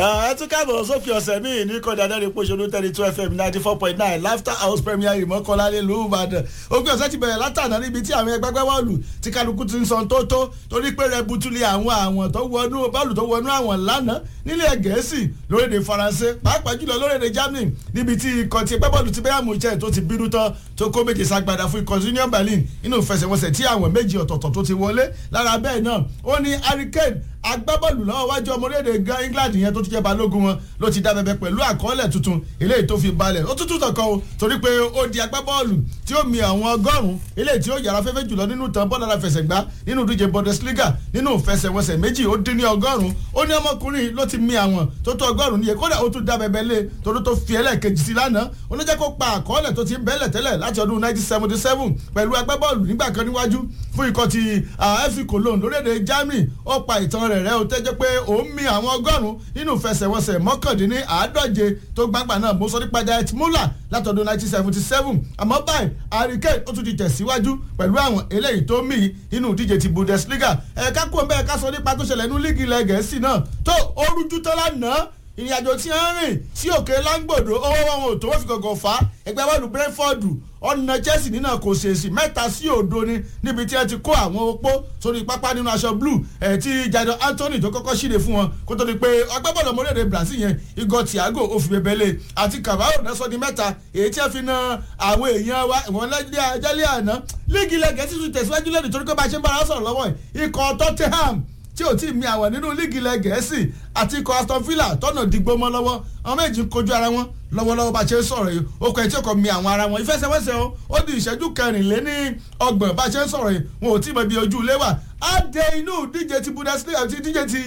ẹ tún káàbọ̀ sópin ọ̀sẹ̀ míì ní kọ́ni adáre pòṣónú thirty two fm ninety four point nine laughter house premier ìmọ̀kànlá nílùú ìbàdàn òpin ọ̀sẹ̀ ti bẹ̀rẹ̀ látàná níbi tí àwọn ẹgbẹ́gbẹ́ bọ́ọ̀lù tí kálukú ti ń san tó tó torí pé rẹ butuli àwọn àwọn tó wọnú bọ́ọ̀lù tó wọnú àwọn lánàá nílẹ̀ gẹ̀ẹ́sì lórílẹ̀ faransé pàápàá jùlọ lórílẹ̀ germany níbi tí ikọ̀ ti ẹgbẹ́ bọ́ọ̀lù ti bẹ́ẹ̀ mú jẹ́ tó ti bínú tán tó kó méje sagbada fún ikọ̀ union berlin nínú ìfẹsẹ̀wọnsẹ̀ tí àwọn méjì ọ̀tọ̀ọ̀tọ̀ tó ti wọlé lára bẹ́ẹ̀ náà ó ní hurricane agbábọ́ọ̀lù lọ́wọ́ wájú ọmọ orílẹ̀-èdè england yẹn tó ti jẹ́ balógun wọn ló ti dá bẹbẹ pẹ̀lú àkọọ́lẹ̀ tuntun eléyìí tó fi balẹ̀ ó tútù tọkọ o torí pé ó di agbábọ́ọ̀lù tí ó mi àwọn ọgọ́rùn-ún eléyìí tí ó yàrá fẹ́fẹ́ jùlọ nínú tán bọ́ọ̀lù aláfẹsẹ̀gbá nínú ìdíje bundesliga nínú ìfẹsẹ̀wọnsẹ̀ méjì ó dín ní ọgọ́rùn-ún ó ní ọmọkùnrin ló ti mi àwọn tó tó ọgọ́rùn-ún níye kódà ó tún dá bẹbẹ lé torí tó fi ẹlẹ́ẹ̀kejì sí lánàá ó ní jẹ́ kó pa àkọọ́lẹ̀ tó ti ń bẹ́lẹ̀ tẹ́lẹ̀ láti ọdún 1977 pẹ̀lú agbábọ́ọ̀lù nígbà kan níwájú fún ikọ̀ ti fc cologne lórílẹ̀‐èdè germany ó pa ìtàn rẹ̀ rẹ́ ó tẹ́jọ́ pé òun mi àwọn ọgọ́rùn-ún nínú ìfẹsẹ̀wọnsẹ̀ mọ́kàndínní àádọ́je tó gbàgbà náà mo sọ nípa diet muller látọdún 1977 àmọ́ báyìí hurricane ó tún ti tẹ̀síwájú pẹ̀lú àwọn eléyìí tó mì nínú ìdíje ti bundesliga ẹ̀ka kú ọ̀bẹ ẹ̀ka sọ nípa tó ṣẹlẹ̀ nínú líìgì ilẹ̀ gẹ̀ẹ́sì náà tó orújú tó lánàá ìrìn àjò tí ń rìn sí òkè láńgbòdo owó wọn ò tó wọ́n fi gọ̀gọ̀ fà á ẹgbẹ́ bọ́ọ̀lù brentford ọ̀nà chelsea nínú kò ṣèṣì mẹ́ta sí òdo ni níbi tí ẹ ti kó àwọn opó sórí pápá nínú aṣọ blue ẹ̀ tí jadon anthony tó kọ́kọ́ ṣíde fún wọn kó tó di pé agbábọ́ọ̀lù ọmọlẹ́dẹ̀ brazil yẹn igor thiago òfìbẹ̀bẹ̀lẹ̀ àti cavaro náà sọ di mẹ́ta èyí tí ẹ fi na àwọn èèyàn wa ìwọ̀n lẹ́jẹ́ àná líìgì ilẹ̀ gẹ̀ẹ́sì tún tẹ̀síwájú lẹ́nu torí pé bá a ṣe ń bára sọ̀rọ̀ lọ́wọ́ ikọ̀ tottenham tí ò tí ì mi àwọn nínú líìgì ilẹ̀ gẹ̀ẹ́sì àti ikọ̀ aston villa tọ́nà dìgbò mọ́ lọ́wọ́ àwọn méjì ń kojú ara wọn lọ́wọ́lọ́wọ́ bá a ṣe ń sọ̀rọ̀ yìí ó kọ́ ẹ̀ tí ó kọ́ mi àwọn ara wọn ìfẹsẹ̀wẹsẹ̀ o ó di ìṣẹ́jú kẹrìnléní ọgbọ̀n bá a ṣe ń sọ̀rọ̀ yìí wọn ò tí ì mọ ibi ojú ilé wà á dé inú díje ti bundesliga àti díje ti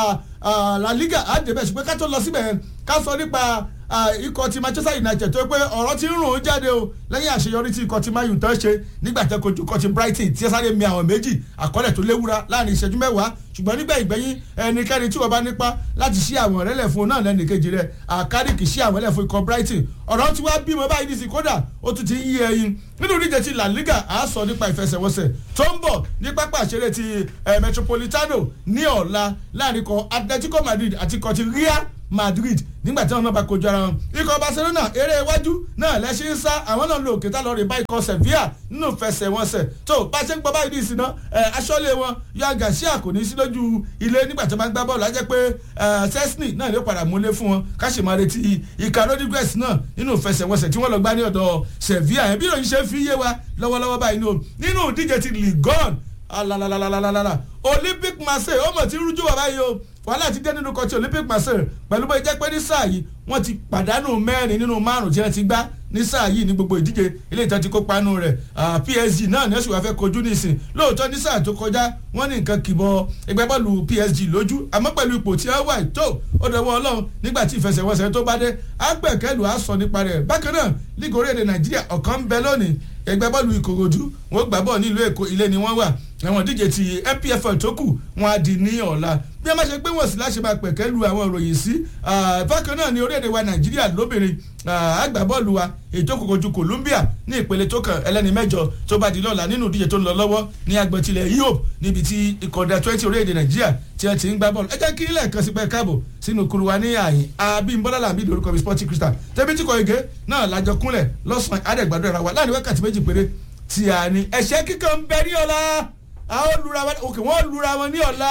la liga á dé bẹ́ẹ̀ ṣùgbọ́n ká tó lọ síbẹ̀ ká sọ nípa ikọ̀ ti manchester united tó pé ọ̀rọ̀ ti ń rùn ún jáde o lẹ́yìn àṣeyọrí tí ikọ̀ ti man u tán ṣe nígbà tẹ́ kojú ikọ̀ ti brighton tí ẹ sáré mi àwọn méjì àkọọ́lẹ̀ tó léwura láàrin ìṣẹ́jú mẹ́wàá ṣùgbọ́n nígbà ìgbẹ́yìn ẹnikẹ́ni tí wọ́n bá nípa láti ṣí àwọn ọ̀rẹ́lẹ̀ fún un náà lẹ́nu kejì rẹ̀ àkárìkì ṣí àwọn ẹlẹ́fún ikọ̀ brighton ọ̀rọ̀ tí wàá bímọ báyìí ní sí kódà ó tún ti ń yí ẹyin nínú ìdíje ti la liga à á sọ nípa ìfẹsẹ̀wọnsẹ̀ tó ń bọ̀ ní pápá àṣẹrẹ ti metropolitano ní ọ̀la láàrin ikọ̀ atletico madrid àti ikọ̀ ti real madrid nígbà tí wọn náà bá kojú ara wọn ikọ̀ barcelona eré iwájú náà lẹ́sìn ń sá àwọn náà lo òkèta lọ́ọ́ rè bá ikọ̀ sevilla nínú fẹsẹ̀wọnsẹ̀ tó bá ṣe ń gbọ́ báyìí ní ìsìn náà aṣọ́lé wọn yan garcia kò ní sí lójú ilé nígbà tí wọ́n bá ń gbá bọ́ọ̀lù ajẹ́ pé sesni náà ló padà múlé fún wọn káṣí máa retí ìka rodriguez náà nínú fẹsẹ̀wọnsẹ̀ tí wọ́n lọ gbá ní ọ̀dọ̀ sevilla yẹn bí ìròyìn ṣe fi yé wa lọ́wọ́lọ́wọ́ báyìí nínú ìdíje ti ligon alalalalala olympic marseille ó mọ̀ tí rújú wà báyìí o wàhálà ti dé nínú kọtí olympic marseille pẹ̀lú bó jẹ́ pé ní sáà yìí wọ́n ti pàdánù mẹ́rin nínú márùn-ún tí wọ́n ti gbá ní sáà yìí ní gbogbo ìdíje ilé ìtàn ti kópa nù rẹ̀ psg náà ní ẹ̀sùn wàá fẹ́ kojú nísìn lóòótọ́ ní sáà tó kọjá wọ́n ní nǹkan kìbọ̀ ẹgbẹ́ bọ́ọ̀lù psg lójú àmọ́ pẹ̀lú ipò tí wọ́n wà tó ó dọ̀wọ́ ọlọ́run nígbà tí ìfẹsẹ̀wọnsẹ̀ tó bá dé agbẹ̀kẹ́lù á sọ nípa rẹ̀ bákan náà lígò orílẹ̀-èdè nàìjíríà ọ̀kan ń bẹ lónìí ẹgbẹ́ bọ́ọ̀lù ìkòròdú wọ́n gbà bọ́ọ̀ nílùú èkó ilé ni wọ́n wà àwọn ìdíje ti npfl tó kù wọn á di ní ọ̀la bí a máa ṣe pé wọ́n sì láṣẹ máa pẹ̀kẹ́ lu àwọn ìròyìn sí bákan náà ní orílẹ̀-èdè wa nàìjíríà lóbìnrin àgbàbọ́ọ̀lù wa ètò kòkòjú colombia ní ìpele tó kàn ẹlẹ́ni mẹ́jọ tó bá di lọ́la nínú ìdíje tó ń lọ lọ́wọ́ ní agbọ̀tilẹ̀ europe níbi tí ìkọ̀dà twenty orílẹ̀-èdè nàìjíríà tí wọ́n ti ń gbá bọ́ọ̀lù ẹ jẹ́ kí ilé ẹ̀kan sí pẹ́ káàbọ̀ sínú kuru wa ní àyìn abímbọ́lá làbí lórúkọ mi sporting crystal tẹ́bí tí kò ege náà lájọ kúnlẹ̀ lọ́sàn-án àdẹ̀gbàdo ẹ̀ra wa láàrin wákàtí méjì péré tí a ní ẹ̀ṣẹ́ kíkan ń bẹ ní ọ̀la àwọn lura wọn òkè wọ́n lura wọn ní ọ̀la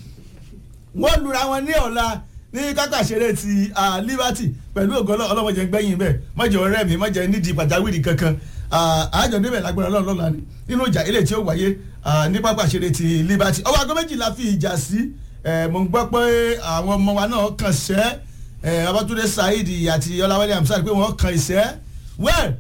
wọ́n lura wọn ní ọ̀la ní kákà ṣeré ti liberty pẹ̀lú ògọ́lọ́ ọlọ́mọdé gbẹ̀yìn bẹ́ẹ̀ mọ̀jẹ̀ ọ̀rẹ́ mi mọ̀jẹ̀ nídìí pàjáwìrì kankan àjọ níbẹ̀ lágbára ọlọ́run lọ́la ni nínú ìjà ilé tí ó wáyé ní pápá ṣeré ti liberty ọwọ́ aago méjìlá fi ìjà sí mo ń gbọ́ pé àwọn ọmọ wa náà kàn ṣẹ́ abatunde saheed àti ọláwálé amsad pé wọ́n kàn ìṣẹ́ well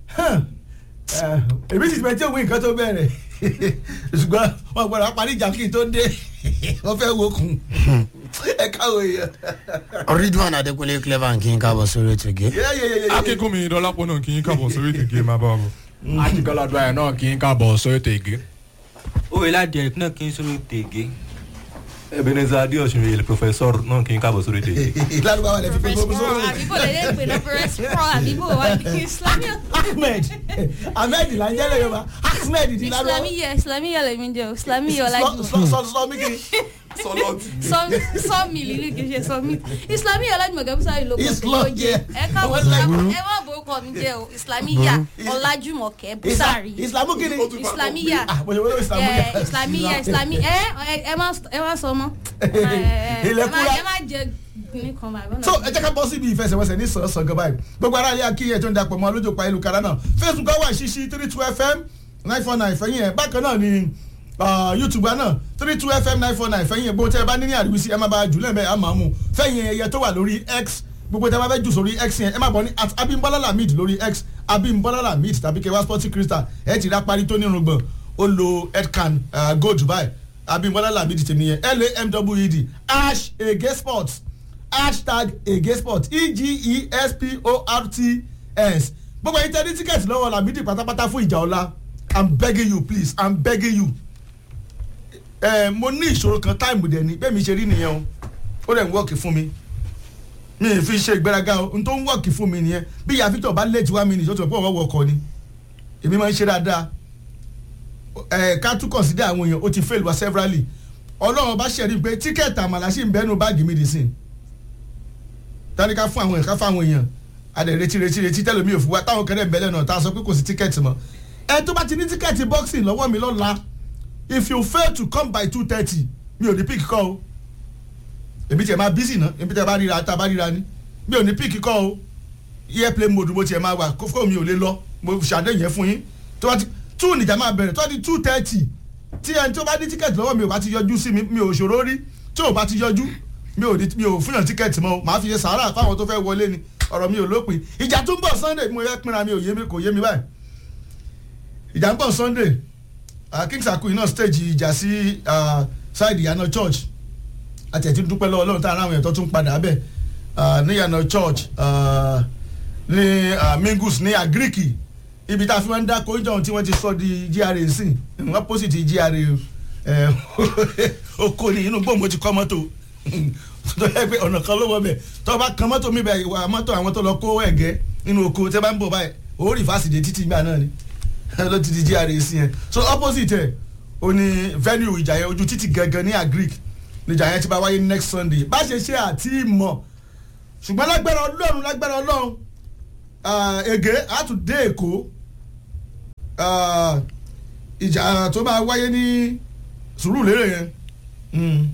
èmi sì ti bẹ tí òun nǹkan tó bẹ̀rẹ̀ ṣùgbọ́n wọn gbọ́dọ̀ parí ìjà kí n tó dé wọ́n fẹ́ wo kun ẹ káwọ èèyàn. ridwan adekunle clever kí n kábọ̀ sórí ètò ìgé. akínkùnmi dọ́lápọ̀ náà kì í kábọ̀ sórí ètò ìgé máa bá wa bọ̀. àtìkọ́ládùn ayọ̀ náà kì í kábọ̀ sórí ètò ìgé. òwe ládìẹ náà kì í sórí tègé. ebenezer adeosun yẹlẹ professor náà kì í kábọ̀ sórí ètò ìgé. lárúbá wa lè fi Fresh gbogbo pro sórí. àbíbò lè lè pè náà fresh pro àbíbò wà ní islami ahmed ahmed là ń jẹ́ lẹ́yìn wa ahmed di lárúbá. islami yẹ islami yẹ lèmi jẹ o islami yẹ sọ ọlájú sọ sọ sọ mí kiri sọlọ́ọ̀tì ni. sọ́ọ̀mì lílì kì í ṣe sọ́ọ̀mì islamiya ọlájúmọ̀kẹ́ bísárì ló kọ́ Islam, tó jẹ́ yeah. ẹ káàbọ̀ Wọ́n lè burú. ẹ má borúkọ mi jẹ́ o islamiya ọlájúmọ̀kẹ́ bísárì islamu kini. Ó tún bá islamiya ah mo ṣe wọ́n islamu ẹ islamiya islami ẹ ẹ- ẹ má ẹ má sọ mọ́ ẹ má- Ilẹ̀kùnra. ẹ má jẹ ní kan báyìí. so ẹ jẹ́ ká bọ́ síbi ìfẹsẹ̀wọnsẹ̀ ní sàn-án gan báyìí gbogbo ara ilé akíyẹ tó ń dapò mọ́ lójú pa ìlúkara náà facebook wà ṣíṣí three two fm nine four nine fẹ́yìn ẹ̀ bákan náà ni ah, youtube wa náà three two fm nine four nine fẹ́yìn ẹ̀ gbogbo tẹ́ ẹ bá ní ní àríwísí ẹ má bá jù lẹ́mẹ̀ àmọ́ àmú fẹ́yìn ẹyẹ tó wà lórí x gbogbo tẹ́ ẹ bá fẹ́ jù sórí x yẹn ẹ má bọ̀ ní at abimbola lamid lórí x abimbola lamid tàbí kẹwàá sporting crystal ẹ ti rá parí tó nírùngbọ̀n ó lo headcan uh, go dubai abimbola lamid tèmi yẹn lamwed ash ege sports hashtag egesport e-g-e-s-p-o-r-t-s gbogbo ẹyin tẹ ní tíkẹ́ẹ̀tì lọ́wọ́ làmídì pátápátá fún ìjà ọ̀la i'm begging you please i'm begging you ẹ mo ní ìṣòro kan táìmù dẹ̀ ni bẹ́ẹ̀ mi ṣe rí nìyẹn o ó dẹ̀ ń wọ́ọ̀kì fún mi mi ì fi ṣe ìgbéraga o n tó ń wọ́ọ̀kì fún mi nìyẹn bí ìyá Victor bá late one minute ó ti rò pé òun wọ̀ ọkọ ni èmi máa ń ṣe dáadáa ẹ ká tún consider àwọn èèyàn ó ti fail wa severally ọlọ́run bá ṣẹ̀rí pé tíkẹ́ẹ̀tì àmàlà sì ń bẹ́nu báàgì mi dì sí i tani ká fún àwọn èèyàn ká fún àwọn èèyàn adẹ retí retí retí tẹlomi ò fún wa táwọn kẹrẹ bẹlẹ náà tá a sọ pé kò sí tíkẹ́ẹ̀tì mọ́ ẹ tó bá ti ní tíkẹ́ẹ̀tì boxing lọ́wọ́ mi lọ́la if you fail to come by two thirty mi ò ní pick kọ́ o èmi tiẹ̀ máa busy ná èmi tiẹ̀ bá ríra tá a bá ríra ni mi ò ní pick kọ́ o airplane mode mo tiẹ̀ máa wà kófó mi ò lè lọ mo ṣàdé yẹn fún yín tó bá ti two nìjà máa bẹ̀rẹ̀ tó bá ti two thirty tí ẹni tó bá ní tíkẹ́ẹ̀tì lọ́wọ́ mi ò bá ti yọjú sí mi mi ò ṣòro rí tí ò bá ti yọjú mi ò ní mi ò fúnyàn tíkẹ́ẹ̀tì mọ́ o màá fi ṣe sàárà fáwọn tó fẹ́ wọlé ni ọ̀rọ̀ mi ò lópin ìjà tó ń bọ̀ sunday mo yẹ pinra mi ò yé mi kò yé mi báyìí ìjà ń bọ̀ sunday uh, kings akui náà stage ìjà sí uh, side ìyànà church àti ẹ̀tí dúpẹ́ lọ́wọ́ ọlọ́run tá ara àwọn èèyàn tó tún padà bẹ̀ uh, ní ìyànà church uh, ní uh, mingus ní agriki ibi tá a fi máa ń dá kóńjọ́ tí wọ́n ti sọ di gra sí wọ́n pósìtì gra ẹ̀ oko ní inú gbòǹgbò ti kọ́ mọ́tò tó yẹ pé ọ̀nà kan ló wọ bẹ̀ tó bá kan mọ́tò mi bẹ̀ ìwà mọ́tò àwọn tó lọ kó ẹ̀gẹ́ nínú oko tẹ́ bá ń bọ̀ báyìí ó rí fásitì títí gbà náà ni ló ti di gra sí yẹn so opposite ẹ̀ o ní venue ìjà yẹn ojú títì gangan ní agric níjà yẹn ti bá wáyé next sunday bá ṣe ṣe àti ìmọ̀ ṣùgbọ́n lágbára ọlọ́run lágbára ọlọ́run ege àtúndé èkó ìjà tó máa wáyé ní sùúrù lérè yẹn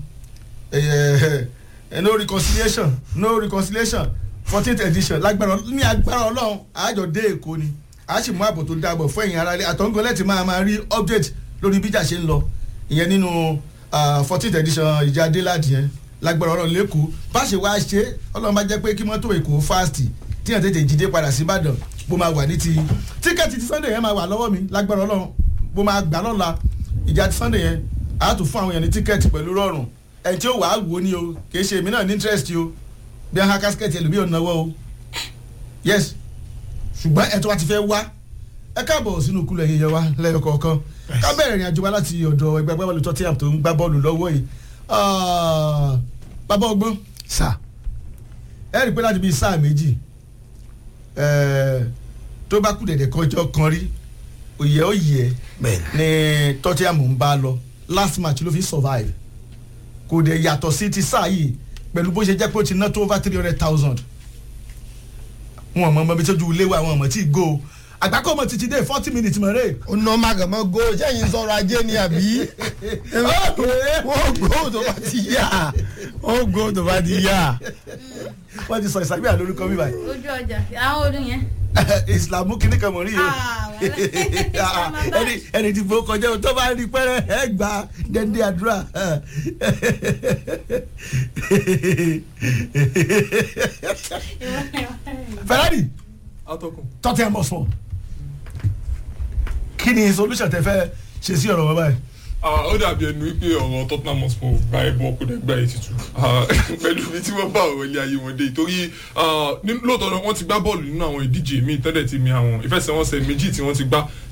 no reconciliation no reconciliation fourteenth edition lágbára ní agbára ọlọ́run àjọ dé èkó ni a sì mú ààbò tó dáàbò fún ẹ̀yìn aráalé àtọ̀ngọ́lẹ̀ tí máa máa rí update lórí bíjà ṣe ń lọ ìyẹn nínú fourteenth edition ìjà adéládì yẹn lágbára ọlọ́run lẹ́kọ̀ọ́ bá ṣe wá ṣe ọlọ́run bá jẹ́ pé kí mọ́tò èkó fast tíyàn tètè jíde padà sí ìbàdàn bó máa wà ní ti tíkẹ́ẹ̀tì ti sunday yẹn máa wà lọ́wọ́ mi lágbára ọlọ́run bó máa gbà lọ́la ìjà ti sunday yẹn a tún fún àwọn èèyàn ní tíkẹ́ẹ̀tì pẹ̀lú rọrùn ẹni tí ó wàá wò ni o kì í ṣe èmi náà ní interest o bí a ha kásikẹ́ẹ̀tì ẹlòmíì ò náwó o yes ṣùgbọ́n ẹ̀ tó wá ti fẹ́ wá ẹ káàbọ̀ sínú kúlẹ̀ yẹyẹ wa lẹ́yọ kọ̀ọ̀kan ká bẹ̀rẹ̀ ìrìn àjò wa láti ọ̀dọ̀ ẹgbẹ́ agbábọ́ọ̀lù tottenham tó ń gbá bọ́ọ̀lù lọ́wọ́ yìí bàbá ọgbọ́n sà ẹ rí i pé láti bíi sáà méjì tó bá kú dẹ̀dẹ̀ kọjọ́ kan rí òye òye ni tottenham ń bá lọ last match ló fi survive kò dẹ̀ yàtọ̀ sí ti sáà yìí pẹ̀lú bó ṣe jẹ́ pé ó ti ná tó over three hundred thousand wọn mọ ọmọ bíi tójú ilé wa wọn mọ tí go àgbákò ọmọ títí dé forty minutes mọ̀ rẹ̀. ó ná màgàmọ́ go sẹ́yìn sọ̀rọ̀ ajé ni àbí wọ́n gbó tó bá ti yá wọ́n gbó tó bá ti yá. wọ́n ti sọ ìsàgbéyà lórúkọ mi báyìí. ojú ọjà àwọn ọdún yẹn. ìsìlámù kìíní kan mọ̀ rí yìí Ah, wàhálà. ẹni ẹni tí fò kọjá o tó bá rí pẹ́rẹ́ ẹ gbà dẹ́ndé àdúrà. Ferrari atọ́kùn. Tottenham Hotspur kí ni solution tẹ fẹ́ ṣe sí ọ̀rọ̀ wọn báyìí. Ah, ó dàbí ẹnu wípé ọ̀rọ̀ Tottenham Hotspur gba ẹbọ kó dẹ̀ gba ètùtù Ah, pẹ̀lú ibi tí wọ́n bá ọ̀rọ̀ ilé ayé wọn dé torí ah, ní- lóòótọ́ náà wọ́n ti gbá bọ́ọ̀lù nínú àwọn ìdíje míì tẹ́lẹ̀ ti mi àwọn ìfẹsẹ̀wọnsẹ̀ méjì tí wọ́n ti gbá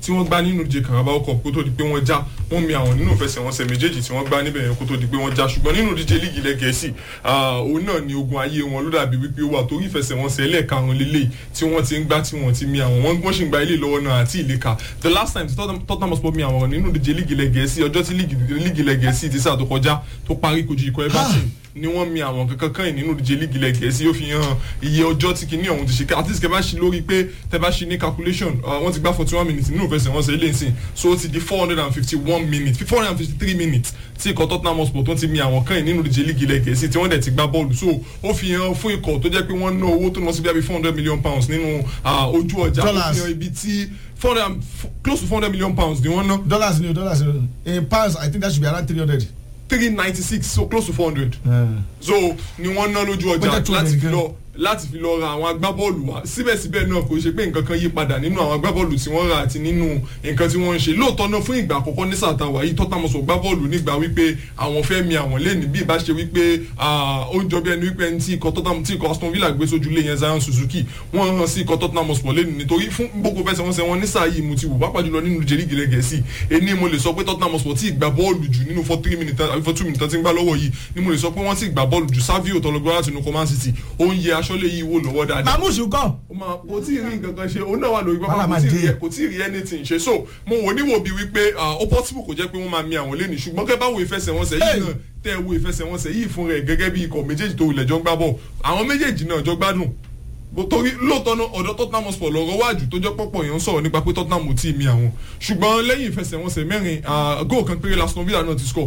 tí wọ́n gbá nínú ìje Carabao Cup kó tó di pé wọ́n já wọ́n mi àwọn nínú ìfẹsẹ̀wọnsẹ̀ méjèèjì tí wọ́n gbá níbẹ̀ yẹn kó tó di pé wọ́n já ṣùgbọ́n nínú ìdíje líìgì ilẹ̀ Gẹ̀ẹ́sì ah, òun náà ni ogun ayé wọn ló dàbí wípé ó wà torí ìfẹsẹ̀wọnsẹ̀ ẹlẹ́ẹ̀karùn lélẹ̀ tí wọ́n ti ń gbá tí wọ́n ti mi àwọn wọ́n wọ́n sì ń gba ilé lọ́wọ́ náà àti ìlẹ́ka the last time tí Tottenham- Tottenham Hotspur mi àwọn nínú ìdíje líìgì ilẹ̀ Gẹ̀ẹ́sì ọjọ́ tí líìgì líìgì ilẹ̀ Gẹ̀ẹ́sì ti sáà tó kọjá tó parí kojú ikọ̀ Everton ni wọ́n mi àwọn kankan kan yìí nínú ìdíje líìgì ilẹ̀ Gẹ̀ẹ́sì ó fi hàn iye ọjọ́ tí kinní ọ̀hún ti ṣe at least kẹ́ bá ṣe lórí pé tẹ́ bá ṣe ní calculation uh, wọ́n ti gbá forty one minutes nínú ìfẹsẹ̀wọnsẹ̀ ilé ìsìn so ó ti di four hundred and fifty one minutes four hundred and fifty three minutes tí ikọ̀ Tottenham Hotspur tó ti mi àwọn kan yìí nínú ìdíje líìgì ilẹ̀ Gẹ̀ẹ́sì tí wọ́n dẹ̀ ti gbá bọ́ọ̀lù so ó fi hàn fún ikọ̀ tó jẹ́ pé wọ́n ná owó tó lọ sí bí i four hundred million pounds nínú uh, ojú ọjà ó Dollars. fi hàn ibi tí four hundred and close to four hundred million pounds ni wọ́n ná dollars ni o dollars ni o in pounds i think that should be around three hundred. three ninety six so close to four hundred so ni wọ́n ná lójú Bọ́jà ọjà two láti hundred fi gan. lọ láti fi lọ ra àwọn agbábọ́ọ̀lù wa síbẹ̀síbẹ̀ náà kò ṣe pé nǹkan kan yí padà nínú àwọn agbábọ́ọ̀lù tí wọ́n rà àti nínú nǹkan tí wọ́n ń ṣe lóòótọ́ náà fún ìgbà àkọ́kọ́ ní sàtà wáyé Tottenham Hotspur gbábọ́ọ̀lù nígbà wípé àwọn fẹ́ mi àwọn lẹ́nu bí ìbá ṣe wípé ah, ó ń jọ bí ẹni wípé ẹni tí ikọ̀ Tottenham tí ikọ̀ Aston Villa gbé sójú lé yẹn Zion Suzuki wọ́n rán sí ikọ̀ Tottenham Hotspur lẹ́nu nítorí fún gbogbo fẹsẹ̀ wọn sẹ́ wọn ní sáà yìí mo ti wò pápá jùlọ nínú jẹ́rí gilẹ̀ gẹ̀ẹ́sì ẹni mo lè sọ pé Tottenham Hotspur tí ìgbà bọ́ọ̀lù jù nínú for three minutes àbí for two minutes tí ń gbá lọ́wọ́ yìí ni mo lè sọ pé wọ́n ti gbà bọ́ọ̀lù jù Savio tọ́lọ́gbọ́n láti inú Coman City ó ń yẹ aṣọ́lé yìí wò lọ́wọ́ dáadáa mamusu kọ. ó máa kò tí ì rí nǹkan kan ṣe òun náà wà lórí pápá Wàhálà kò máa tí ì dé. rí kò tí ì rí anything ṣe so mo wò níwò bíi wípé ah, ó possible kò jẹ́ pé wọ́n máa mi àwọn lẹ́nu ṣùgbọ́n kẹ́ bá wo ìfẹsẹ̀wọnsẹ̀ yìí Hey! náà tẹ́ ẹ wo ìfẹsẹ̀wọnsẹ̀ yìí fún rẹ̀ gẹ́gẹ́ bí ikọ̀ méjèèjì tó ilẹ̀ jọ ń gbá bọ̀ àwọn méjèèjì náà jọ gbádùn Bó- torí lóòótọ́ náà ọ̀dọ̀ Tottenham Hotspur lọ́rọ̀ wájú tó jẹ́ pọ̀pọ̀ èèyàn ń sọ̀rọ̀ nípa pé Tottenham ò tí ì mi àwọn ṣùgbọ́n lẹ́yìn ìfẹsẹ̀wọnsẹ̀ mẹ́rin ah, goal kan péré Aston Villa náà ti score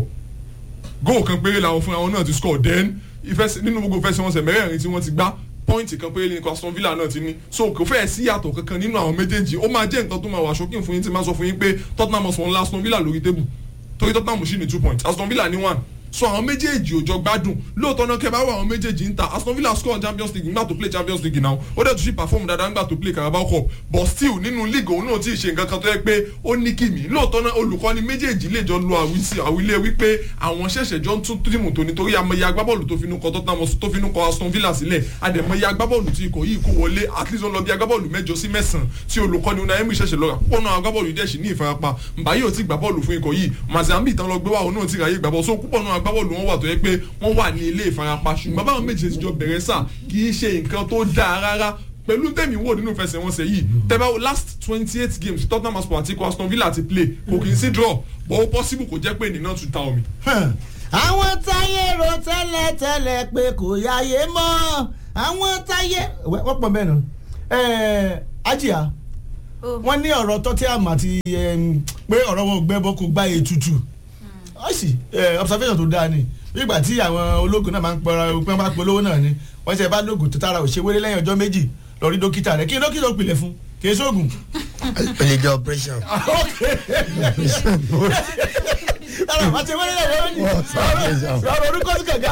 goal kan péré làwọn fúnra wọn náà ti score then ìfẹsẹ̀ nínú gbogbo ìfẹsẹ̀wọnsẹ̀ mẹ́rẹ̀ẹ̀rin tí wọ́n ti gbá pọ́ìntì kan péré ní Aston Villa náà ti ní so kò fẹ́ẹ̀ sí yàtọ̀ kankan nínú àwọn méjèèjì ó máa jẹ́ nǹkan tó máa wà ṣókìn fún yín tí máa sọ fún yín pé Tottenham Hotspur ńlá Aston Villa lórí tébù torí Tottenham sì ní two points Aston Villa ní one so àwọn méjèèjì ò jọ gbádùn lóòótọ́ náà kẹ́ bá wà àwọn méjèèjì ń ta Aston Villa score Champions League nígbà tó play Champions League náà ó dẹ̀ tún ṣì perform dáadáa nígbà tó play Carabao Cup but still nínú league òun náà ti ṣe nǹkan kan tó yẹ pé ó ní kìmí lóòótọ́ náà olùkọ́ni méjèèjì lè jọ lo àwísí àwílé wípé àwọn ṣẹ̀ṣẹ̀ jọ ń tún tíìmù tó nítorí amọ̀ye agbábọ́ọ̀lù tó finú kọ Tottenham Hotspur- tó finú kọ Aston Villa sílẹ̀ àdèmọ̀ye agbábọ́ọ̀lù tí ikọ̀ yìí kó wọlé at least ó lọ bí agbábọ́ọ̀lù mẹ́jọ sí mẹ́sàn-án tí olùkọ́ni Unai Emery ṣẹ̀ṣẹ̀ lọ́ra púpọ̀ náà agbábọ́ọ̀lù yìí dẹ̀ sì ní ìfarapa Mbaye ò tí gbà bọ́ọ̀lù fún ikọ̀ yìí Mazambi tán lọ gbé wá òun náà ti ráyè gbà bọ́ọ̀ so púpọ̀ náà agbábọ́ọ̀lù wọn wà tó yẹ pé wọ́n wà ní ilé ìfarapa ṣùgbọ́n báwọn méjì ti jọ bẹ̀rẹ̀ sáà kì í ṣe nǹkan tó dáa rárá pẹ̀lú tẹ̀mí wò nínú ìfẹsẹ̀wọnsẹ̀ yìí tẹ́bá wo last twenty eight games Tottenham Hotspur àti ikọ̀ Aston Villa ti play kò kì í sí draw but ó possible kò jẹ́ pé nínà tún ta omi. àwọn táyé ro tẹ́lẹ̀ tẹ́lẹ̀ pé kò yáyé mọ́ àwọn táyé wọ́n pọ̀ bẹ́ẹ̀ nù ajiya Oh. wọ́n ní ọ̀rọ̀ Tottenham àti em, pé ọ̀rọ̀ wọn ò gbẹ́bọ́ kò gbá ètùtù ó sì eh, observation tó dáa ni nígbà tí àwọn ológun náà máa ń pọra pé wọ́n bá polówó náà ni wọ́n ṣe bá lóògùn tó tára ò ṣe wéré lẹ́yìn ọjọ́ méjì lọ rí dókítà rẹ̀ kí ni dókítà ó pilẹ̀ fún kì í sóògùn. ó lè jẹ́ operation. Ara àti wéré lẹ́yìn ọjọ́ méjì ọ̀rọ̀ orúkọ sí kàkà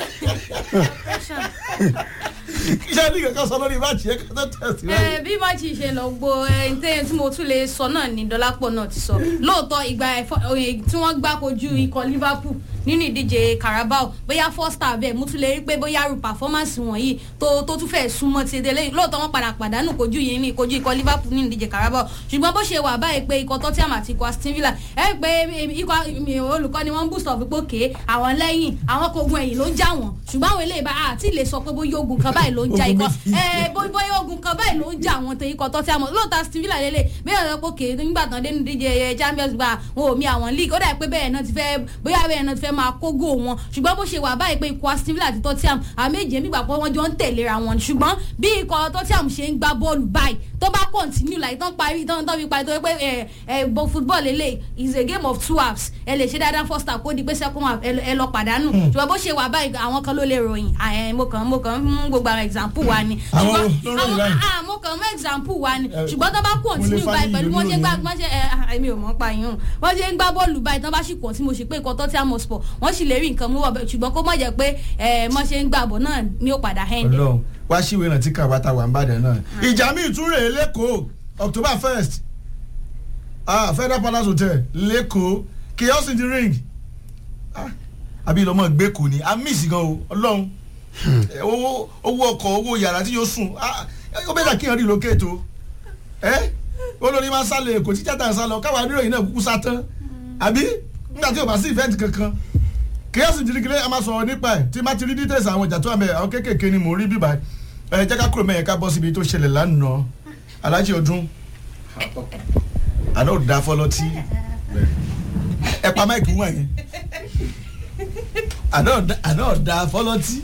iṣẹ́ ní kankan sọ lórí máàcì yẹn kí tó tẹ̀sí ẹ bí máàcì ṣe lọ gbo ẹni tẹ́ tí mo tún lè sọ náà ní dọ́lápọ̀ náà ti sọ lóòótọ́ ìgbà ẹ̀fọ́ oye tí wọ́n gbá kojú ikọ̀ Liverpool nínú ìdíje Carabao bóyá first half bẹ́ẹ̀ mo tún lè rí pé bóyá ru performance wọ̀nyí tó tó tún fẹ́ẹ́ súnmọ́ ti délé lóòótọ́ wọ́n padà pàdánù kojú yìí ní kojú ikọ̀ Liverpool nínú ìdíje Carabao ṣùgbọ́n bó ṣe wà báyìí pé ikọ̀ Tottenham àti ikọ̀ Aston Villa ẹ pé ikọ̀ olùkọ́ni wọ́n ń boost of pé òkè àwọn lẹ́yìn àwọn kogun ẹ̀yìn ló ń já wọn ṣùgbọ́n àwọn eléyìí bá àti lè sọ pé bóyá ogun kan báyìí ló ń já ikọ̀ ẹ bó- bóyá ogun kan báyìí ló ń jà àwọn tó ikọ̀ Tottenham lóòótọ́ Aston Villa lélẹ̀ bẹ́ẹ̀ lọ pé òkè nígbà tán dé ní díje Champions gba wọn ò mi àwọn league ó dà pé bẹ́ẹ̀ náà ti fẹ́ bóyá bẹ́ẹ̀ náà ti fẹ́ máa kógó wọn ṣùgbọ́n bó ṣe wà báyìí pé ikọ̀ Aston Villa àti Tottenham àwọn méje nígbà pé wọ́n jọ ń tẹ̀léra wọn ṣùgbọ́n bí ikọ̀ Tottenham ṣe ń gbá bọ́ọ̀lù báyìí tó bá continue like tán parí tán tán fi parí tó yẹ pé ẹ ẹ bọ football lélẹ̀ is a game of two halves ẹ lè ṣe dáadáa first half kó di pé second half ẹ lọ- ẹ lọ pàdánù ṣùgbọ́n bó ṣe wà báyìí àwọn kan ló lè ròyìn ẹ mo kàn mo kàn ń mú gbogbo àwọn example wa ni Àwọn ṣùgbọ́n ló ròyìn àwọn báyìí. ah mo kàn mú example wa ni Eh, ṣùgbọ́n tó bá continue Kúnlé báyìí pẹ̀lú Fáyì wọ́n ṣe gbá ló wọ́n ṣe ẹ ah, èmi ò mọ̀ pa yín o wọ́n ṣe ń gbá bọ́ọ̀lù báyìí tán bá sì pọ̀ tí mo ṣe pé ikọ̀ Tottenham Hotspur wọ́n sì lè rí nǹkan mú wọ̀ bẹ́ẹ̀ ṣùgbọ́n kó mọ̀ jẹ́ pé ẹ mọ̀ ṣe ń gbàbọ̀ náà ni ó padà hẹ́ndẹ̀. Ọlọ́run wá síwèé náà tí kàwáta wà ń bàdàn náà ìjà míì tún rèé lẹ́kọ̀ọ́ October first ah Federal Palace Hotel lẹ́kọ̀ọ́ chaos in the ring ah àbí ìlọmọ gbé kò ní a miss gan o Ọlọ́run Eh, owó owó ọkọ̀ owó yàrá tí yóò sùn ah ó bẹ́ẹ̀ dà kí n rí lókè tó ẹ́ olórí máa sálọ èkó tí tíátà ń sálọ káwa oníròyìn náà kúkú sá tán àbí nígbà tí o bá sí ìfẹ́ǹtì kankan kíyèsí jìnnìkìlẹ̀ a máa sọ̀rọ̀ nípa ẹ̀ tí má ti rí details àwọn ìjà tó wà mẹ́ àwọn kéékèèké ni mò ń rí bíbá ẹ jẹ́ ká kúrò mẹ́yẹn ká bọ́ síbi tó ṣẹlẹ̀ lánàá alájí ọdún àná ò dá fọlọ́tí ẹ pa máìkì wọ̀n yẹn àná ò dá- àná ò dá fọlọ́tí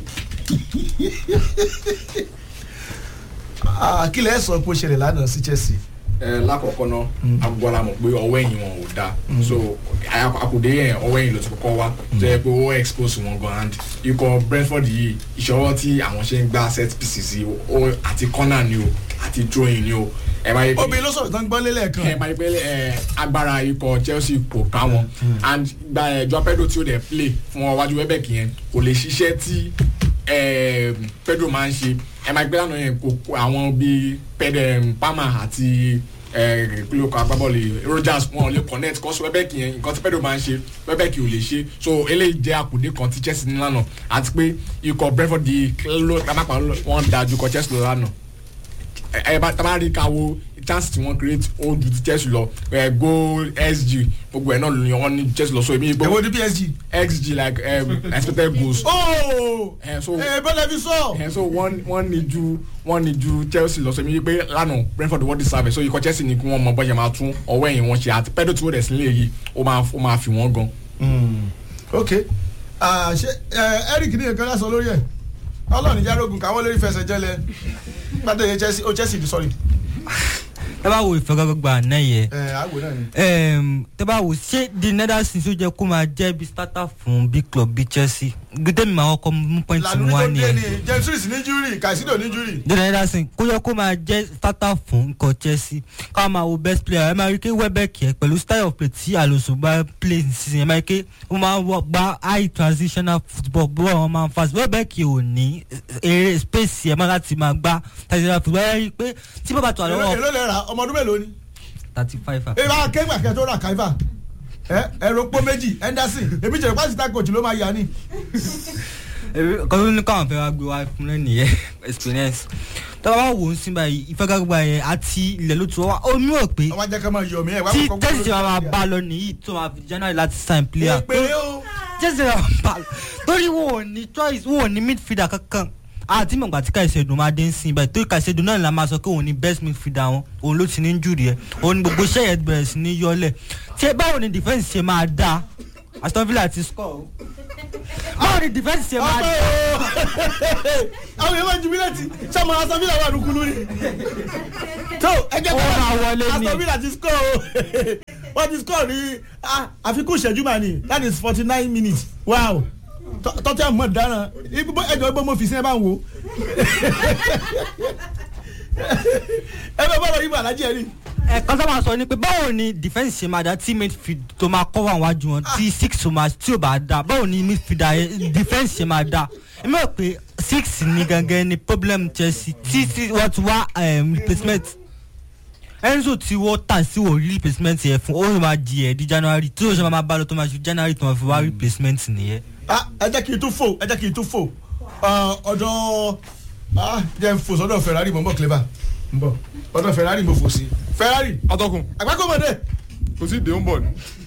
Ah, kí lẹ sọ pé ó ṣẹlẹ̀ lánàá sí Chelsea ẹ lákọ̀ọ́kọ́ náà agbọ́dọ̀ mọ̀ pé ọwọ́ ẹ̀yìn wọn ò dáa so àkùdé yẹn ọwọ́ ẹ̀yìn ló ti kọ́kọ́ wá tó yẹ pé ó expose wọn gan and ikọ̀ Brentford yìí ìṣọwọ́ tí àwọn ṣe ń gba set pieces yìí ó àti corner ni o àti throwing ni o ẹ máa yẹ pé obìnrin ló sọ̀rọ̀ tán gbọ́ lélẹ̀ kan ẹ máa yẹ pé ẹ agbára ikọ̀ Chelsea kò ká wọn and gba ẹ Joao Pedro tí ó dẹ̀ play fún wọn wájú Welbeck yẹn kò lè ṣiṣẹ́ tí ẹ, Pedro máa ń ṣe ẹ máa gbé lánàá yẹn kò kó àwọn bíi Pedro Palmer àti kílókò agbábọ́ọ̀lù Rogers wọn ò lè connect kọ́ sí Welbeck yẹn nǹkan tí Pedro máa ń ṣe Welbeck ò lè ṣe so eléyìí jẹ́ àkùdé kan tí Chelsea ní lánàá àti pé ikọ̀ Brentford di ló lápá wọn dáa ju ikọ̀ Chelsea lọ lánàá ẹ bá tábà rí ká wo chance tí wọ́n create ó ju ti Chelsea lọ ẹ goal xg gbogbo ẹ̀ náà ló ní wọ́n ní Chelsea lọ so èmi èwo gbogbo ní PSG. xg like um, expected goals ooo ẹ so ẹ bọ́lá fi sọ. ẹ so wọ́n wọ́n ní ju wọ́n ní ju Chelsea lọ so èmi pé lánàá Brentford wọ́n deserve so ikọ̀ Chelsea ni kí wọ́n mọ bọ́jà máa tún ọwọ́ ẹ̀yìn wọn ṣe àti pẹ́ẹ́dọ̀ tí wọ́n dẹ̀ sílẹ̀ yìí ó máa ó máa fi wọ́n gan. ok Ah, ṣe ẹ Eric ní nǹkan lásán lórí ẹ ọlọ́ọ̀ni járógun káwọn lórí fẹsẹ̀ jẹ́lẹ̀ gbàdé yẹn Chelsea oh Chelsea sorry tẹ́ bá wo ìfọgàgbà náà yẹ ẹ àgbo náà ni. um, tẹ́ bá wò ṣé the netherlands tó jẹ́ kó máa jẹ́ bí starter fún big club bí chelsea gbẹdẹ mi máa kọ́ mú point lànà mi wá tó dé nìyẹn ni james ní júrì Caicedo ní júrì. the netherlands kó yẹ kó máa jẹ́ starter fún nǹkan chelsea ká máa wo best player ẹ máa rí i pé Welbeck yẹ pẹ̀lú style of play tí Alonso bá play season ẹ máa rí i pé ó máa wọ gba high transitional football bọ́ọ̀ wọn máa ń fast Welbeck ò ní eré space ẹ máa láti máa gbá transitional football ẹ rí i pé tí bàbá tó èló àlọ́wọ́ èló lè ra ọmọ ọdún mélòó ni. thirty five ẹ bá kéwà kẹ tó ra kaifa ẹ ẹrọ pọ méjì Henderson èmi jẹ pásítà coach ló máa yà ni. kan ló ní káwọn fẹ́ wá gbé wá fún lẹ́nu yẹn experience tọ́ba wá wò ó sí báyìí ìfẹ́gàgbà yẹn àti ilẹ̀ ló tún wá ó mú ọ̀ pé ọmọ ajẹ́ ká máa yọ mí ẹ̀ wá tí kọ́kọ́ tẹ́sí gbọ́dọ̀ máa lórí bá lọ nìyí tó máa fi january láti sign player pé ó tẹ́sí máa bá lọ torí wọn ò ní choice wọn ò ní midfielder kankan àti mọ̀gbà tí Caicedo máa dé ń sìn báyìí torí Caicedo náà la máa sọ pé òun ni best midfielder wọn òun ló ti ní jùrì ẹ̀ òun ni gbogbo iṣẹ́ yẹn bẹ̀rẹ̀ sí ní yọlẹ̀ tí ẹ báwo ni defence ṣe máa dáa Aston Villa ti score o báwo ni defence ṣe máa ọmọ dáa o àwọn èèyàn máa ju mílẹ̀tì sọmọ Aston Villa wà nùkúlù ni. tó ẹjẹ Ó máa wọlé ni. Aston Villa ti score o wọ́n ti score ní ah, àfikún ìṣẹ́jú mà ní that is forty nine minutes wow tọ́tí àmọ́ dáná ibo ẹjọ́ ibo mo fi sí ẹ bá ń wo ẹ bẹ bọ́ọ̀lù yìí bọ̀ alájí ẹ rí ẹ̀kan tó máa sọ ni pé báwo ni defence ṣe máa da tí midfield tó máa cover àwọn wájú wọn tí six tó máa tí ò bá da báwo ni midfielder yẹn defence ṣe máa da èmi rò pé six ni gangan ni problem Chelsea tí tí wọ́n ti wá um, replacement Enzo tí wọ́n tà sí wò rí replacement yẹn fún ó sì máa di ẹ̀ di January tí ó ṣe máa bá lọ tó máa ṣe January tó máa fi wá replacement nìyẹn. ah ẹ jẹ́ kí n tún fò ẹ jẹ́ kí n tún fò Ah, ọ̀dọ̀ ah jẹ́ n fò sọ́dọ̀ Ferrari mọ̀ n bọ̀ clever n bọ̀ ọ̀dọ̀ Ferrari mo fò sí Ferrari atọ́kùn àgbákòmọ̀dé kò sí ìdè ń bọ̀ ni.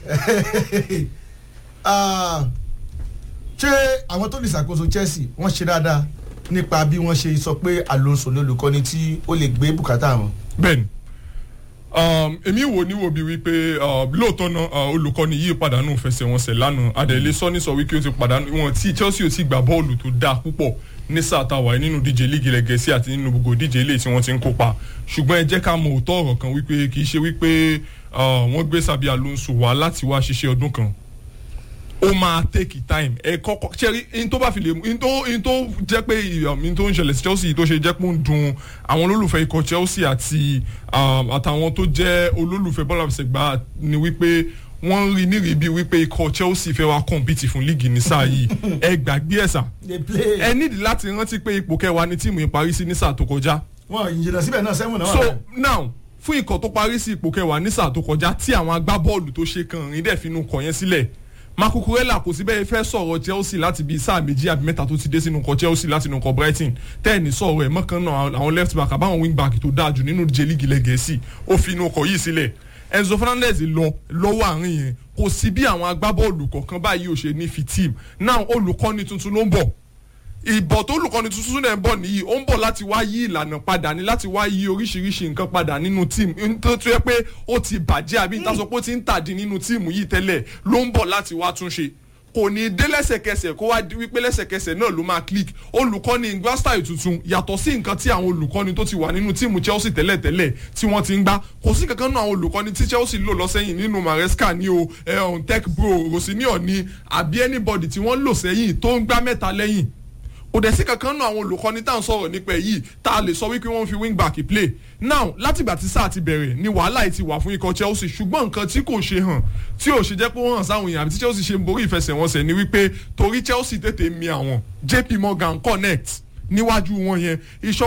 Ah, ṣé àwọn tó lè ṣàkóso Chelsea wọ́n ṣe dáadáa nípa bí wọ́n ṣe sọ pé Alonso ní olùkọ́ni tí ó lè gbé bùkátà wọn. bẹ́ẹ̀ni um, èmi wò ní wo bí wípé uh, lóòótọ́ náà uh, olùkọ́ni yìí pàdánù fẹsẹ̀wọnsẹ̀ lánàá adẹ̀lẹ́ sọ́ni sọ wípé ó ti pàdánù wọn tí Chelsea ò ti gbà bọ́ọ̀lù tó dáa púpọ̀ ní sáà táwa yìí nínú díje líìgì ilẹ̀ Gẹ̀ẹ́sì àti nínú gbogbo díje ilé tí wọ́n ti ń kópa ṣùgbọ́n ẹ jẹ́ ká mọ òótọ́ ọ̀rọ̀ kan wípé kì í ṣe wípé uh, wọ́n gbé Xabi Alonso wá láti wá ṣiṣẹ́ ọdún kan ó máa take time ẹ kọ́kọ́ ṣẹ́rí in tó bá fi lè in tó in tó jẹ́ pé in tó ń ṣẹlẹ̀ sí Chelsea tó ṣe jẹ́ pé ó ń dùn àwọn olólùfẹ́ ikọ̀ Chelsea àti um, àtàwọn tó jẹ́ olólùfẹ́ bọ́ọ̀lù àfẹsẹ̀gbá ni wípé wọ́n rí nírìí bíi wípé ikọ̀ Chelsea fẹ́ wá compete fún líìgì ní sáà yìí ẹ gbàgbé ẹ̀ sà they play ẹ nídìí láti rántí pé ipò kẹwàá ni tíìmù yìí parí sí ní sáà tó kọjá wọn ìjìnlẹ̀ síbẹ̀ náà sẹ́wọ̀n náà wà so bẹ́ẹ̀. now fún ikọ̀ tó parí sí ipò kẹwàá ní sáà tó kọjá tí àwọn agbábọ́ọ̀lù tó ṣe kan rìn dẹ̀ finú kọ̀ yẹn sílẹ̀ Marco Kurela kò sí bẹ́ẹ̀ fẹ́ sọ̀rọ̀ Chelsea láti bíi sáà méjì àbí mẹ́ta tó ti dé sínú nǹkan Chelsea láti inú nǹkan Brighton tẹ́ẹ̀ni sọ̀rọ̀ ẹ̀ mọ́kàn náà àwọn left back àbáwọn wing back tó dáa jù nínú ìje líìgì ilẹ̀ Gẹ̀ẹ́sì ó fi inú ọkọ̀ yìí sílẹ̀ Enzo Fernandez lọ lọ́wọ́ àárín yẹn kò sí bí àwọn agbábọ́ọ̀lù kọ̀ọ̀kan báyìí ò ṣe ní fi team now olùkọ́ni tuntun ló ń bọ̀ ìbọ̀ tó olùkọ́ni tuntun náà ń bọ̀ nìyí ó ń bọ̀ láti wá yí ìlànà padà ní láti wá yí oríṣiríṣi nǹkan padà nínú tíìmù tó tó yẹ pé ó ti bàjẹ́ àbí níta sọ pé ó ti ń tàdí nínú tíìmù yìí tẹ́lẹ̀ ló ń bọ̀ láti wá túnṣe kò ní dé lẹ́sẹ̀kẹsẹ̀ kó wá di wípé lẹ́sẹ̀kẹsẹ̀ náà ló máa click olùkọ́ni ìgbàstáì tuntun yàtọ̀ sí nǹkan tí àwọn olùkọ́ni tó ti wà nínú tíìmù Chelsea tẹ́lẹ̀tẹ́lẹ̀ tí wọ́n ti ń gbá kò sí kankan náà àwọn olùkọ́ni tí Chelsea lò lọ sẹ́yìn nínú Maresca ní o ẹ̀hún tech bro Rosinio ní àbí anybody tí wọ́n lò sẹ́yìn tó ń gbá mẹ́ta lẹ́yìn kò dẹ̀ sí kankan náà àwọn olùkọ́ni tá à ń sọ̀rọ̀ nípa èyí tá a lè sọ wípé wọ́n fi wing back play now látìgbà tí sáà ti bẹ̀rẹ̀ ni wàhálà yìí ti wà fún ikọ̀ Chelsea ṣùgbọ́n nǹkan tí kò ṣe hàn tí ò ṣe jẹ́ pé wọ́n hàn sáwọn èèyàn àbí tí Chelsea ṣe ń borí ìfẹsẹ̀wọnsẹ̀ ni wípé torí Chelsea tètè mi àwọn JP Morgan connect níwájú wọn yẹn ìṣọwọ́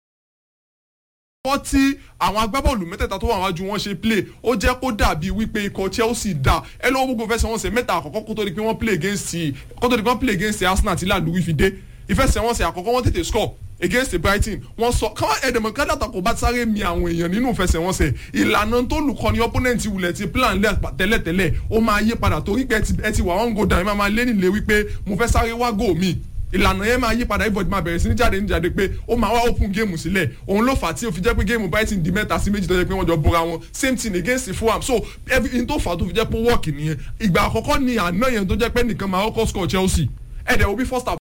wọ́n tí àwọn agbábọ́ọ̀lù mẹ́tẹ̀ẹ̀ta tó wà wájú wọn ṣe play ó jẹ́ kó dàbí wípé ikọ̀ Chelsea dà ẹ lọ́wọ́ gbogbo fẹsẹ̀wọnsẹ̀ mẹ́ta àkọ́kọ́ kó tó di pé wọ́n play against kó tó di pé wọ́n play against Arsenal tí làlúwí fi dé ìfẹsẹ̀wọnsẹ̀ àkọ́kọ́ wọ́n tètè score against Brighton wọ́n sọ káwọn ẹ̀dẹ̀mọ̀ kádàtà kò bá sáré mi àwọn èèyàn nínú ìfẹsẹ̀wọnsẹ̀ ìlànà tó lùkọ́ ni opponent wulẹ̀ ti plan lẹ̀ tẹ́lẹ̀tẹ́lẹ̀ ó máa yí padà torí pé ẹ ti wà wọ́n go down ẹ máa máa lé nílé wípé mo fẹ́ sáré wá goal mi ìlànà yẹn máa yí padà everybody máa bẹ̀rẹ̀ sí ní jáde ní jáde pé ó máa wá open game sílẹ̀ òun ló fà á tí ó fi jẹ́ pé game Brighton di mẹ́ta sí méjì tó jẹ́ pé wọ́n jọ bora wọn same thing against Fulham so everything tó fà á tó fi jẹ́ pé work nìyẹn ìgbà àkọ́kọ́ ni àná yẹn tó jẹ́ pé nìkan máa kọ́kọ́ score Chelsea ẹ̀dẹ̀ òbí first half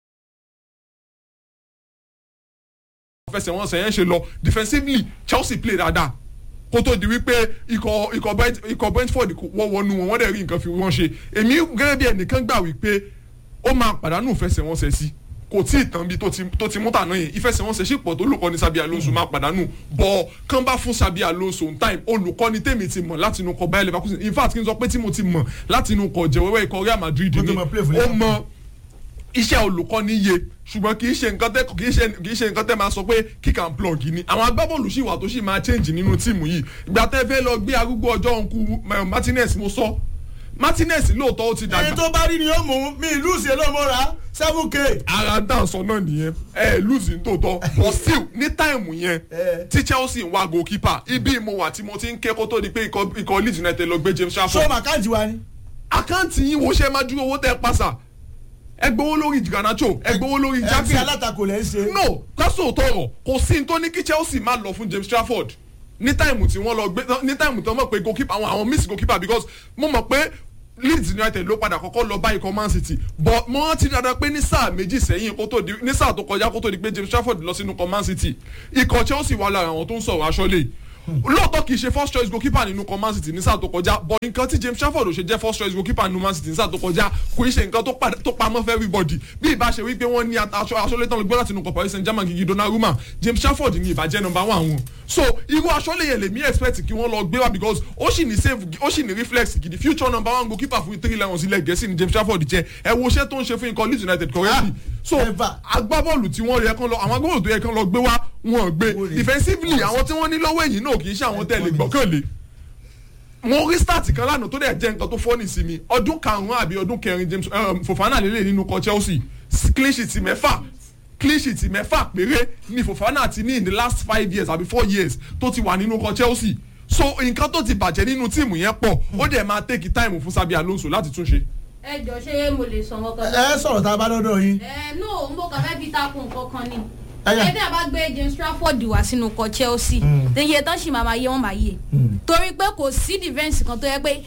fẹsẹ̀wọnsẹ̀ yẹn ṣe lọ defensively Chelsea play dáadáa kó tó di wípé ikọ̀ ikọ̀ Brentford wọ́n wọnú wọn wọ́n dẹ̀ rí nǹkan fi wọ́n ṣe èmi gẹ́gẹ́ bí ẹnìkan gbà wípé ó máa pàdánù ìfẹsẹ̀wọnsẹ̀ sí kò tí ì tán bí tó ti mú tàná yẹn ìfẹsẹ̀wọnsẹ̀ sì pọ̀ tó olùkọ́ni Sabi Alonso máa pàdánù bọ̀ kán bá fún Sabi Alonso on time olùkọ́ni tèmi ti mọ̀ láti inú kọ Bayer Leverkusen in fact kí n sọ pé tí mo ti mọ̀ láti inú kọ jẹ̀wẹ́wẹ́ ikọ̀ Real Madrid ni ó mọ iṣẹ́ olùkọ́ni yé ṣùgbọ́n kì í ṣe nǹkan tẹ́ kì í ṣe kì í ṣe nǹkan tẹ́ máa sọ pé kick and plug ni àwọn agbábọ́ọ̀lù sì wà tó sì máa change nínú tíìmù yìí ìgbà tẹ́ fẹ́ lọ gbé arúgbó ọjọ́ òǹkù Martinez mo sọ Martinez lóòótọ́ ó ti dàgbà. èyí tó bá rí ni ó mú mi ìlú ìṣe ló mọ́ra seven k. ara dáǹsọ náà nìyẹn ẹ lùsì nítòótọ́ but still ní táìmù yẹn tí Chelsea ń wá goalkeeper ibi mo wà tí mo ti ń ké kó tó di pé ikọ̀ Leeds United lọ gbé James Trafford. so màkàǹtì wa ni. àkáǹtì yín wo ṣe máa dúró owó tẹ́ ẹ pàṣà ẹ gbowó lórí Garnacho ẹ gbowó lórí ẹ Jackson ti alátakò lẹ́ ń ṣe. no kásò tọrọ kò sí ní tó ní kí Chelsea má lọ fún James Trafford ní táìmù tí wọ́n lọ gbé ní táìmù tí wọ́n mọ̀ pé goalkeeper àwọn àwọn miss goalkeeper because mo mọ̀ pé Leeds United ló padà kọ́kọ́ lọ bá ikọ̀ Man City but mo rántí dáadáa pé ní sáà méjì sẹ́yìn kó tó di ní sáà tó kọjá kó tó di pé James Trafford lọ sínú ikọ̀ Man City ikọ̀ Chelsea wà lára àwọn tó ń sọ̀rọ̀ aṣọ́lé lóòótọ́ kì í ṣe first choice goalkeeper nínú ikọ̀ Man City ní sáà tó kọjá but nǹkan tí James Trafford ò ṣe jẹ́ first choice goalkeeper nínú Man City ní sáà tó kọjá kò í ṣe nǹkan tó padà- tó pamọ́ fẹ́ everybody bí ìbá ṣe wípé wọ́n ní aṣọ aṣọ́lé tán ló gbọ́ láti inú ikọ̀ Paris Saint-Germain gigi Donnarumma James Trafford ní ìbàjẹ́ number one wọn so irú aṣọ́lé yẹn lèmi expect kí wọ́n lọ gbé wá because ó sì ní save ó sì ní reflex gidi future number one goalkeeper fún three lions ilẹ̀ gẹ̀ẹ́sì ní James Trafford jẹ́ ẹ wo iṣẹ́ tó ń ṣe fún ikọ̀ Leeds United correctly so Ever. agbábọ́ọ̀lù tí wọ́n yẹ kán lọ àwọn agbábọ́ọ̀lù tó yẹ kán lọ gbé wá wọn ò gbé Wọ́n rí. defensively àwọn tí wọ́n ní lọ́wọ́ ẹ̀yìn náà kì í ṣe àwọn tẹ̀lé gbọ́kànlé mo rí start kan lánàá tó dẹ̀ jẹ́ nǹkan tó fọ́ọ̀nì sí mi ọdún karùn-ún àbí ọdún kẹrin James um, Fofana lélẹ̀ nínú kọ Chelsea clean sheet mẹ́fà clean sheet mẹ́fà péré ni Fofana ti ní in the last five years àbí four years tó ti wà nínú kọ Chelsea so nǹkan tó ti bàjẹ́ nínú tíìmù yẹn pọ̀ ó dẹ̀ máa take time fún Sabi Alonso láti túnṣe. ẹ jọ ṣé mo lè sọ wọn kan. ẹ sọ̀rọ̀ tá a bá dọ́dọ̀ yín. ẹ no n bò kàn fẹ́ fi takun nǹkan kan ni. Ẹyà. ẹgbẹ́ àbá gbé James Trafford wá sínú ikọ̀ Chelsea iye tán sì máa ma yé wọn máa yé torí pé kò sí defence kan tó yẹ pé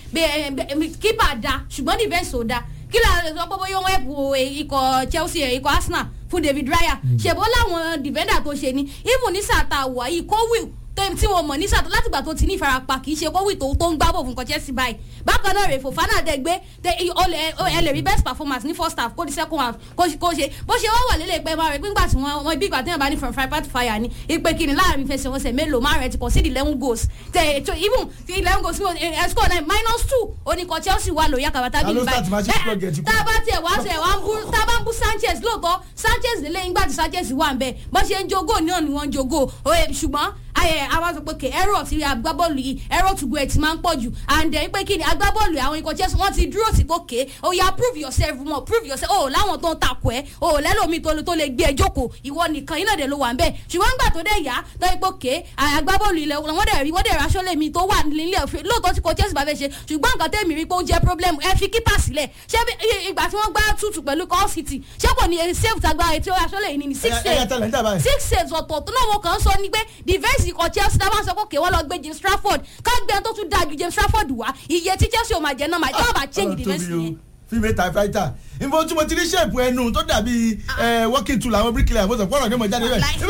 kípa da ṣùgbọ́n defence ò da kí ló lè sọ pé bóyá wọn ẹ̀pù ikọ̀ Chelsea ẹ̀, ikọ̀ Arsenal fún David Raya ṣèbó láwọn defender tó ṣe ni even ní sàtà wà yìí Colwill tó tí wọn mọ̀ ní sàtà látìgbà tó ti ní ìfarapa kì í ṣe Colwill tó tó ń gbábọ̀ fún ikọ̀ Chelsea báyìí bákan náà rè Fofana dẹ gbé tẹ ọ lè ẹ lè rí best performance ní first half kó di second half kó ṣe- kó ṣe bó ṣe wọ́n wà lélẹ̀ pé máa rẹ̀ nígbà tí wọ́n wọ́n ibi ìgbà tí wọ́n bá ní from fire part fire ni ipe kìíní láàrin fẹsẹ̀wọnsẹ̀ mélòó máa rẹ̀ ti concede eleven goals tẹ ètò even ti eleven goals fún ẹ score nine minus two oníkan Chelsea wà lóyè àkàbàtà Ta bí ló start match plug ẹ̀ ti kú? tá a bá tiẹ̀ wá sẹ̀ wá ń bú tá a bá ń bú Sanchez lóòótọ́ Sanchez lélẹ̀ nígbà tí Sanchez wà ń bẹ̀ bó ṣe ń jogó náà ni wọ́n ń jogó Oye, ṣùgbọ́n ayẹ àwọn sọ pé kè ẹrọ ti agbábọ́ọ̀lù yìí ẹrọ tùgbọ́ ẹ̀ ti máa ń pọ̀ jù and then pé kí ni agbábọ́ọ̀lù àwọn ikọ̀ chelsea wọ́n ti dúró sí gòkè ó yá prove yourself more prove yourself o láwọn tó ń takò ẹ́ o lẹ́lòmíì tó tó lè gbé ẹ jókòó ìwọ nìkan iná dẹ̀ ló wà ń bẹ̀ ṣùgbọ́n nígbà tó dẹ̀ yá tó yẹ pé kè agbábọ́ọ̀lù ilẹ̀ wọ́n dẹ̀ rí wọ́n dẹ̀ raṣọ́ lèmi tó wà nílẹ̀ òfin lóòótọ́ tí kò chelsea bá fẹ́ ṣe ṣùgbọ́n nǹkan tẹ̀mí rí pé ó jẹ́ problem ẹ fi kípà sílẹ̀ ṣé bí- i- ìgbà tí wọ́n gbá tútù pẹ̀lú call city ṣé kò ní save tàgbà ètò raṣọ́ lè ní ní six Ẹ- ẹ saves yà tẹ̀lé níta báyìí. six saves ọ̀tọ̀ọ̀tọ̀ náà wọn kàn ń sọ ni pé defence ikọ̀ chelsea náà wọ́n sọ pé kè wọ́n lọ gbé james trafford ká gbé ẹni tó tún dáa ju james trafford wá iye tí chelsea ò máa jẹ náà máa jẹ́ ọ̀bà change defence yẹn. fíìmù ta fáìtà nbọ tí mo ti rí ṣèpù ẹnu tó dàbí ẹ, working tool àwọn bíríkìlà mo sọ fọ́nrán ní mo jáde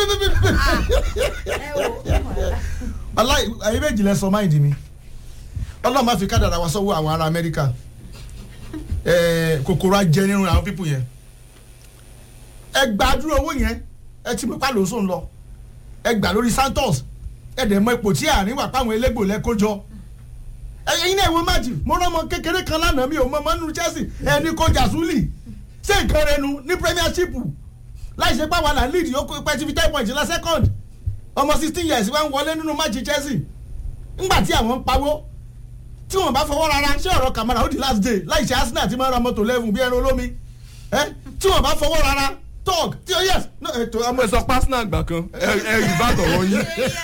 bẹ́ẹ̀ aláì ayé méjì lẹ sọ máìdì mi ọlọ́run máa fi kádàrà wá sọ́wọ́ àwọn ará amẹ́ríkà ẹ, kòkòrò ajẹ nínú àwọn pípù yẹn ẹ gbà dúró owó yẹn ẹ ti pípa lóṣù ń lọ ẹ gbà lórí santos ẹ dẹ̀ mọ ipò tí àárín wà páwọn elégbò lẹ́kọ́jọ́ ẹyin náà ìwọ máàjì mo rán ọmọ kékeré kan lánàá mi ò mọ mọ́nú chelsea ẹni kó jàsúlì ṣé nǹkan rẹ nu ní premiership láì ṣe pàwọn àná lead yóò pẹ́ ti fi ten points la second ọmọ sixteen years wá ń wọlé nínú máàjì chelsea ńgbà tí àwọn ń pawó tí wọn bá fọwọ́ rárá ṣé ọ̀rọ̀ kàmárà ó di last day láì ṣe arsenal ti máa ń ra mọ́tò lẹ́fún bí ẹran olómi ẹ tí wọn bá fọwọ́ rárá talk tí ó yes no ètò ọmọ ẹ sọ pásínà àgbà kan ẹ ẹ rí bá tọ̀rọ̀ yín.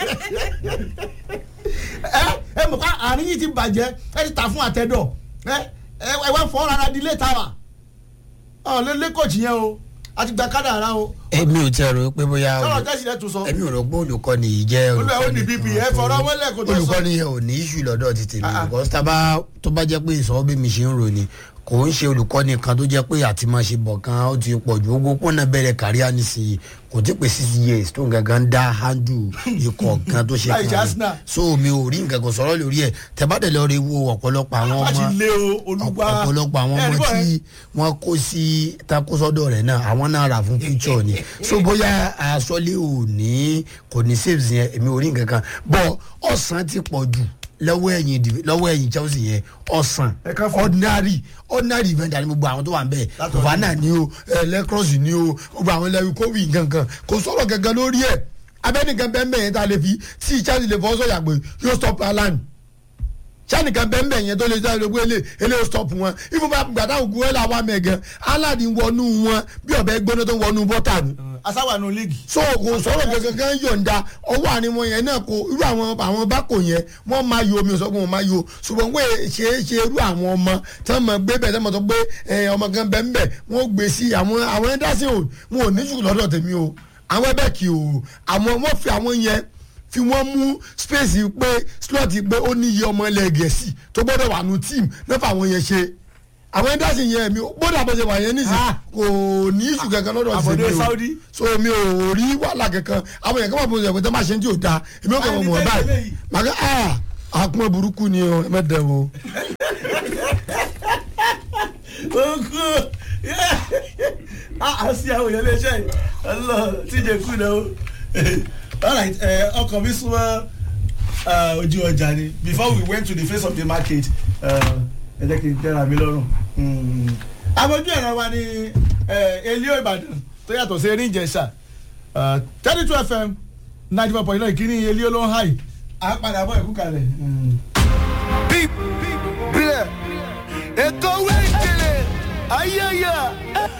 ẹ ẹ mọ̀ ká àárín yìí ti bàjẹ́ ẹ ti tà fún àtẹ̀dọ̀ ẹ ẹ ẹ wá fọ́ rárá di létà wa ọ lé lé kòtì yẹn o a ti gba kádàrá o èmi ò tẹ rò pé bóyá sọ̀rọ̀ jẹ́sì rẹ̀ tún sọ èmi ò rò pé olùkọ́ni yìí jẹ́ olùwẹ̀ ó ní bp ẹ fọ̀rọ̀ wọlé kò tó sọ olùkọ́ni yẹn ò ní iṣu lọ́dọ̀ ti tèmi Ah, ah. because tábà tó bá jẹ́ pé ìsọ̀rọ̀ bí mi ṣe ń rò ni kò ń ṣe olùkọ́ni kan tó jẹ́ pé àti máa ṣe bọ̀ kan ó ti pọ̀ ju ogún pọ́nà bẹ̀rẹ̀ káríà nísìnyí kò tí pé six years tó ń gangan dá handle ikọ̀ kan tó ṣe Láì ṣe kan Arsenal. so mi ò rí nǹkan kan sọ̀rọ̀ lórí ẹ̀ tẹ́bàdẹ̀ lọ rí wo ọ̀pọ̀lọpọ̀ àwọn wọ́n ti ọmọ lé o olùgbà ọ̀pọ̀lọpọ̀ àwọn ẹ, ọmọ níbo ẹ? tí wọ́n kó sí takosọ́dọ̀ rẹ̀ náà àwọn náà rà fún future ni so bóyá asọ́lé ò ní kò ní saves yẹn èmi ò rí nǹkan kan bọ́ ọ̀sán ti pọ̀ jù lọ́wọ́ ẹ̀yìn div- lọ́wọ́ ẹ̀yìn chelsea yẹn ọ̀sán Ẹ ká fún- ordinary ordinary event àti gbogbo àwọn tó wà ń bẹ̀ Látọ̀ kòfánà ni o lẹ́kọ̀ọ́sì ni o gbogbo àwọn lẹ́wí kówì gangan kò sọ̀rọ̀ gangan lórí ẹ̀ abẹ́nìkan bẹ́ẹ̀ mẹ́yẹn tá a lè fi tí chelsea lè fọ́ sọ̀yà pé yóò stop alan sẹ́nìkan bẹ́ẹ̀ bẹ́ẹ̀ yẹn tó lè sáré gbé lè eléyìí stop wọn ifo bá gbàdá ògùn ẹ̀ làwọn mẹ́gàn aláàdì wọnú wọn bí ọ̀bẹ gbóná tó wọnú bọ́tà ni asáwà nù líìgì so kò sọ̀rọ̀ gangan kan yọ̀ǹda ọwọ́ àárín wọn yẹn náà kò irú àwọn àwọn bákò yẹn wọ́n máa yo omi òsọ́gun wọn máa yo ṣùgbọ́n pé ṣe é ṣe irú àwọn ọmọ tí wọ́n máa gbé bẹ́ẹ̀ tí wọ́n máa sọ pé ẹ, ọmọ kan bẹ́ẹ̀ ń bẹ̀ wọ́n gbé sí àwọn àwọn ẹ̀dásí ò wọn ò ní jù lọ́dọ̀ tèmi o àwọn ẹbẹ̀ kì o àwọn wọ́n fi àwọn yẹn fi wọ́n mú space pé slot pé ó ní iye ọmọ ilẹ̀ gẹ̀ẹ́sì tó gbọ́dọ̀ wà nù team náà fà àwọn yẹn ṣe àwọn ẹ̀dásí yẹn mi gbọ́dọ̀ àbọ̀ṣe wà yẹn nísìnyí Ah. kò ní ìṣù kankan lọ́dọ̀ àbọ̀dé tèmi o Saudi. so mi ò rí wàhálà kankan àwọn yẹn kọ́ máa bọ̀ ṣe pé máa ṣe ń tí ò da èmi ò kàn mọ̀ mọ̀ Àyè báyìí tẹ́lẹ̀ yìí. màá kẹ́ ah àpọn burúkú ni o ẹ má dẹ̀ o. oku a sí àwọn èèyàn léṣe yìí ọlọ tíjẹ kú náà o alright ẹ, ọkàn mi súnmọ́ uh, ojú ọjà ni before we went to the face of the market uh, ẹ jẹ́ kí n tẹ́ra mi lọ́rùn. Mm. àmójú ẹ̀rọ wa ni uh, elio ìbàdàn tó yàtọ̀ sí erin ìjẹsà thirty two fm ninety four point nine kìíní elio ló ń háì à ń padà bọ̀ ẹ̀kú kalẹ̀. Mm. Bílẹ̀ ètò wẹ́ẹ̀kẹ̀lẹ̀ ayẹyẹ